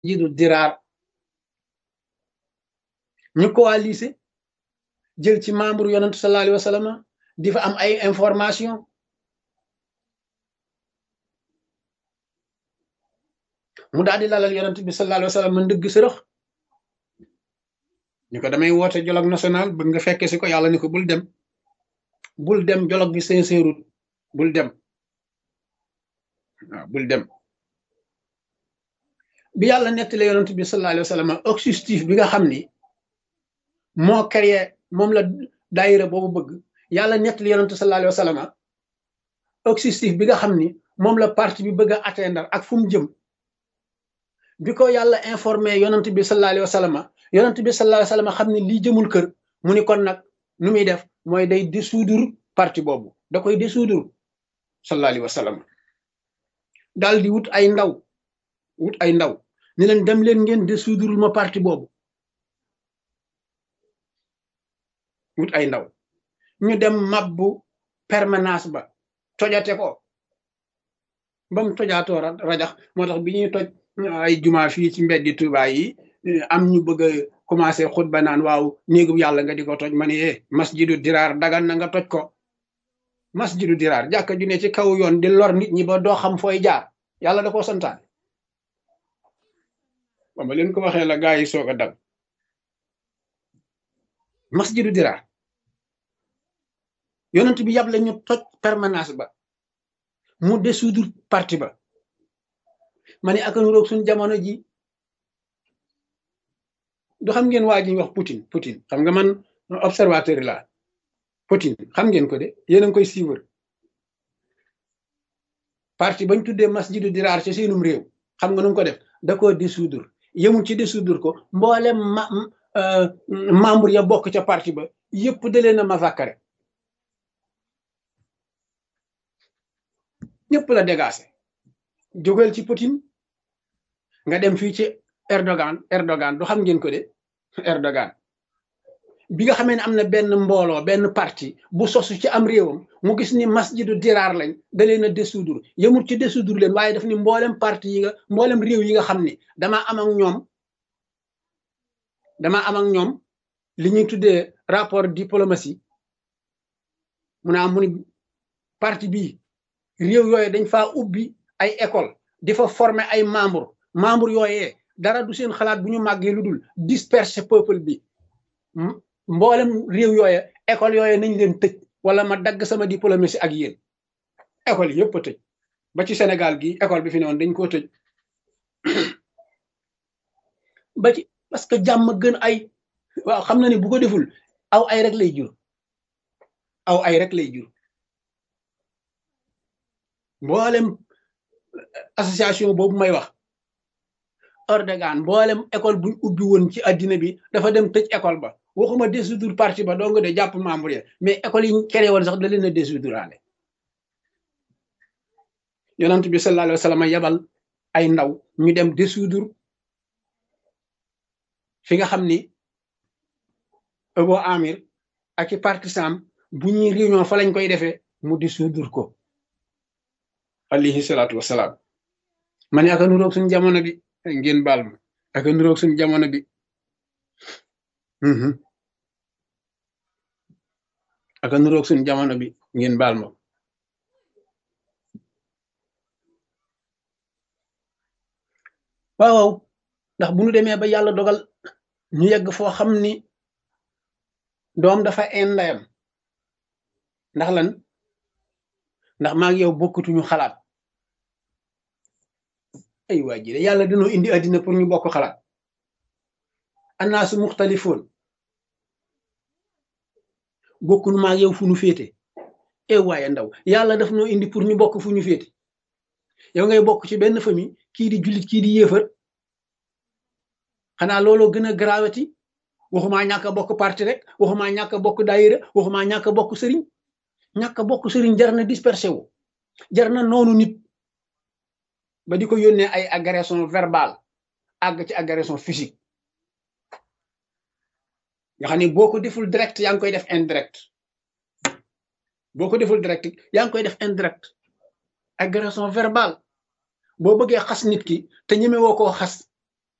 jidu diraar ñu coalisé jël ci membre yonent sallallahu alayhi wa sallam di fa am ay information mu daal di lalal yonent bi sallallahu alayhi wa sallam man dëgg sërëx ñu ko damay woote dialogue national bëgg nga fekke si ko yàlla ni ko bul dem bul dem dialogue bi sincèrut bul dem waaw bul dem bi yàlla nettali yonent bi sallallahu alayhi wa sallam objectif bi nga xam ni moo créé moom la daayira boobu bëgg yàlla nettali yonent sallallahu alayhi wa sallam objectif bi nga xam ni moom la parti bi bëgg a atteindre ak fu mu jëm bi ko yàlla informé yonent bi sallallahu alayhi wa sallam yonent bi sallallahu alayhi wa sallam xam ne lii jëmul kër mu ni kon nag nu muy def mooy day dissoudre parti boobu da koy dissoudre sallallahu alayhi wa sallam daal di wut ay ndaw wut ay ndaw ni leen dem leen ngeen dissoudre ma parti boobu wut ay ndaw ñu dem mabbu permanence ba tojate ko ba mu tojaatoo rajax moo tax bi ñuy toj ay juma fii ci mbeddi Tuubaa yi am ñu bëgg a commencé xutba naan waaw néegu yàlla nga di ko toj ma ne eh masjidu diraar dagan na nga toj ko masjidu diraar jàkka ju ne ci kaw yoon di lor nit ñi ba doo xam fooy jaar yàlla da koo santaane ba ma leen ko waxee la gaa yi soog a dal masjidu diraar yonent bi yàble ñu toj permanence ba mu dissoudre parti ba ma ne akanu roog suñ jamono ji du xam ngeen waa ji wax Poutine Poutine xam nga man observateur la Poutine xam ngeen ko de yéen a ngi koy suivre parti bañ tuddee masjidu diraar ci seenum réew xam nga nu ko def da koo dissoudre yemul ci dissoudre ko mboolem ma membre ya bokk ca parti ba yëpp da leen a massacrer ñëpp la dégagé jógal ci Poutine nga dem fii ci Erdogan Erdogan du xam ngeen ko de Erdogan bi nga xamee ne am na benn mbooloo benn parti bu sosu ci am réewam mu gis ni masjidu diraar lañ da leen a dissoudre yemul ci dissoudre leen waaye daf ni mboolem parti yi nga mboolem réew yi nga xam ni damaa am ak ñoom damaa am ak ñoom li ñuy tuddee rapport diplomatie mu naa mu ni parti bii réew yooyu dañ faa ubbi ay école di fa former ay membre membre yooyee dara du seen xalaat bu ñu màggee lu dul disperser peuple bi mboolem réew yooye école yooye nañ leen tëj wala ma dagg sama diplomatie ak yéen école yëpp a tëj ba ci Sénégal gi école bi fi ne woon dañ koo tëj ba ci parce que jàmm gën ay waaw xam na ne bu ko deful aw ay rek lay jur aw ay rek lay jur mboolem association boobu may wax Erdogan mboolem école buñ ubbi woon ci addina bi dafa dem tëj école ba waxuma dissoudre parti ba dong de jàpp membre ya mais école yi créé woon sax da leen a dissoudre aale yonent bi sallallahu alayhi wa sallam yabal ay ndaw ñu dem dissoudre fi nga xam ni Abu Amir ak i partisan bu ñuy réunion fa lañ koy defee mu dissoudre ko alayhi salaatu wasalaam ma ne aka nuroog suñ jamono bi ngeen baal ma aka nuroog suñ jamono bi aka nuroog suñ jamono bi ngeen baal ma waaw ndax bu ñu demee ba yàlla dogal ñu yegg foo xam ni doom dafa een ndayam ndax lan ndax maa ngi yow bokkutuñu xalaat ay waa ji de yàlla dañoo indi àddina pour ñu bokk xalaat annaasu muxtalifoon bokkunu maa ngi yow fu ñu féete e waaye ndaw yàlla daf noo indi pour ñu bokk fu ñu féete yow ngay bokk ci benn famille kii di jullit kii di yéefar xanaa looloo gën a gravati waxumaa ñàkk a bokk parti rek waxumaa ñàkk a bokk daayira waxumaa ñàkk a bokk sëriñ ñàkk a bokk sëriñ jar na dispersé wu jar na noonu nit ba di ko yónnee ay agression verbale àgg ci agression physique nga xam ne boo ko deful direct yaa ngi koy def indirect boo ko deful direct yaa ngi koy def indirect agression verbale boo bëggee xas nit ki te ñeme woo koo xas